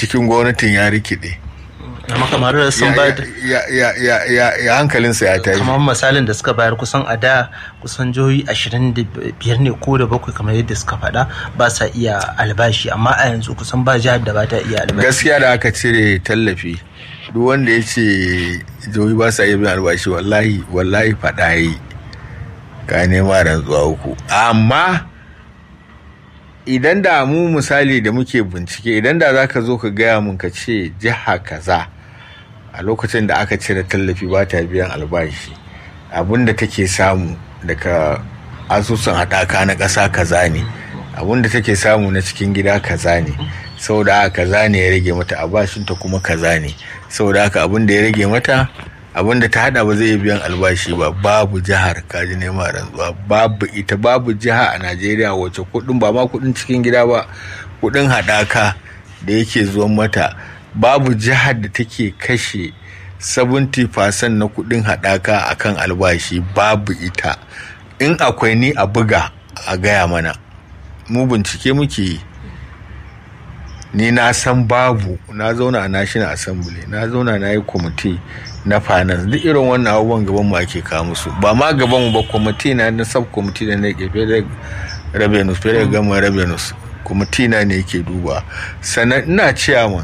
cikin gwamnatin ya rikide amma kamar sun ba da ya hankalinsa ya tashi kamar misalin da suka bayar kusan a da kusan jihohi ashirin da biyar ne ko da bakwai kamar yadda suka faɗa ba sa iya albashi amma a yanzu kusan ba jihar da ba ta iya albashi gaskiya da aka cire tallafi duk wanda ya ce jihohi ba sa iya biyan albashi wallahi wallahi faɗa yi ka nema rantsuwa uku amma idan da mu misali da muke bincike idan da za ka zo ka gaya mun ka ce jiha kaza a lokacin da aka cire tallafi ba ta biyan albashi abin da take samu daga asusun haɗaka na ƙasa kaza ne abin da take samu na cikin gida kaza ne saboda haka kaza ne ya rage mata albashinta kuma kaza ne saboda haka abin da ya rage mata abin da ta hada ba zai biyan albashi ba babu jihar kaji nema rantsuwa babu ita babu jiha a najeriya wacce kudin ba ma kudin cikin gida ba kudin hadaka da yake zuwan mata babu jihar da take kashe 70% na kudin hadaka akan albashi babu ita in akwai ni a buga a gaya mana mu bincike muke yi ni na san babu na zauna a national assembly na zauna na yi kwamiti na finance duk irin wannan abubuwan gaban mu ake kawo musu ba ma gaban mu ba kwamiti na na sub kwamiti da na ke federal revenues federal gama revenues kwamiti na ne yake duba sannan ina ciyaman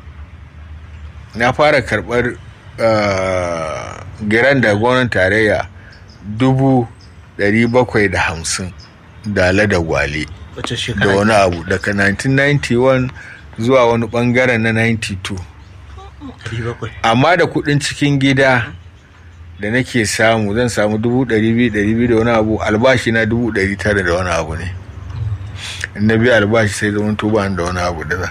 na fara karbar giran da gwamnan tarayya dubu dari bakwai da hamsin dala da gwale da wani abu daga 1991 zuwa wani bangaren na 92 amma da kudin cikin gida da nake samu zan samu 200,000 da wani abu albashi na 900 da wani abu ne in na biya albashi sai zama tuba da wani abu da zan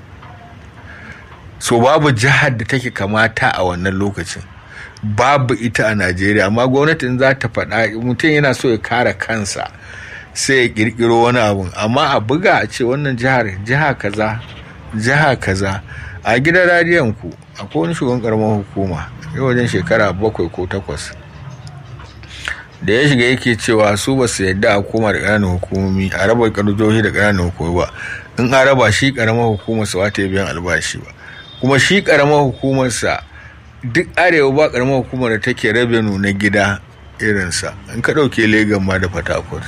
so babu jihar da take kamata a wannan lokacin babu ita a najeriya amma gwamnatin za ta faɗa mutum yana so ya kare kansa sai ya kirkiro wani abu amma a buga a ce wannan jihar jiha kaza jiha kaza a gidan radiyon ku akwai wani shugaban karamar hukuma yau wajen shekara bakwai ko takwas da ya shiga yake cewa su ba su yadda a koma da ƙananan hukumomi a raba ƙarjohi da ƙananan hukumomi ba in a raba shi ƙaramar hukumar sa wata biyan albashi ba kuma shi ƙaramar hukumar sa duk arewa ba ƙaramar hukumar da take rabenu na gida irinsa in ka ɗauke legan ma da fatakwal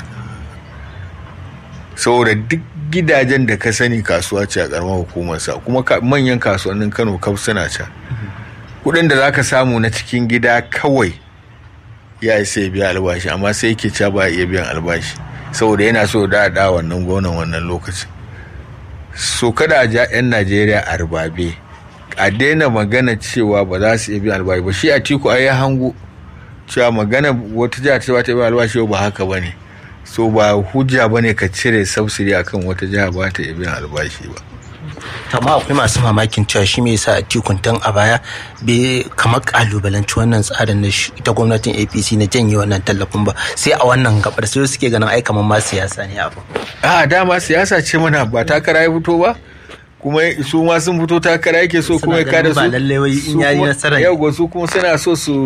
saboda duk gidajen da ka sani kasuwa ce a karamar hukumarsa kuma manyan kasuwannin kano kaf suna can kudin da zaka samu na cikin gida kawai ya isa ya biya albashi amma sai yake ca ba iya biyan albashi saboda yana so da da wannan gonan wannan lokacin so kada a ja 'yan najeriya a rubabe a daina magana cewa ba za su iya biyan albashi ba shi a tiku a yi hango cewa magana wata jiha ta ba ta biyan albashi ba haka ba ne so ba hujja ba ne ka cire subsidy akan wata jiha ba ta biyan albashi ba amma akwai masu mamakin cewa shi me yasa tikun tun a baya bai kamar kalubalanci wannan tsarin na ita gwamnatin apc na janye wannan tallafin ba sai a wannan gabar sai suke ganin ai kamar ma siyasa ne abu a dama siyasa ce mana ba takara ya fito ba kuma su ma sun fito takara yake so kuma ya kada su ba lalle wai in yayi nasara yau su kuma suna so su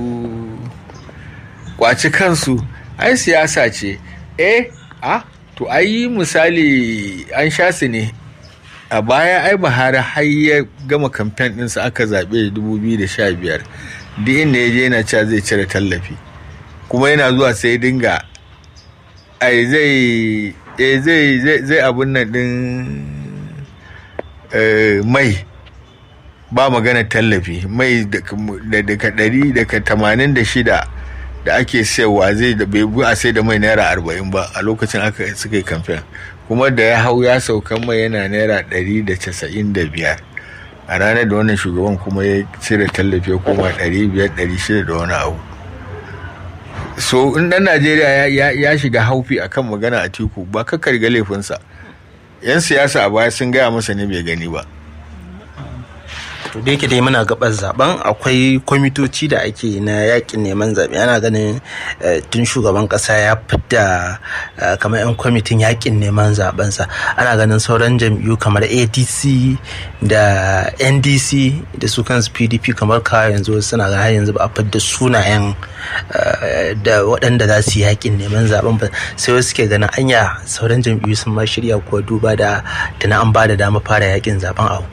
kwaci kansu ai siyasa ce eh a to ai misali an sha su ne a baya ai buhari har ya gama kamfen ɗinsa aka zaɓe 2015 duk inda ya je yana cewa zai cire tallafi kuma yana zuwa sai dinga ai zai zai zai abun nan ɗin mai ba magana tallafi mai daga ɗari daga tamanin da shida da ake sayarwa zai da bai a sai da mai naira arba'in ba a lokacin aka suka yi kamfen kuma da ya hau ya saukan mai yana naira ɗari da casa'in da biyar a ranar da wannan shugaban kuma ya cire tallafi ya koma ɗari biyar ɗari shida da wani abu so in ɗan najeriya ya shiga haufi akan magana a tiku ba ka karga laifinsa yan siyasa a baya sun gaya masa ne bai gani ba to da yake dai muna gabar zaben akwai kwamitoci da ake na yakin neman zaɓe ana ganin tun shugaban ƙasa ya fidda kamar 'yan kwamitin yakin neman zabensa ana ganin sauran jam'iyyu kamar adc da ndc da su kansu pdp kamar ka yanzu suna ga har yanzu ba a fidda sunayen da waɗanda za su yi yakin neman zaben ba sai wasu ke ganin anya sauran jam'iyyu sun ma shirya kuwa duba da tana an ba da dama fara yakin zaben a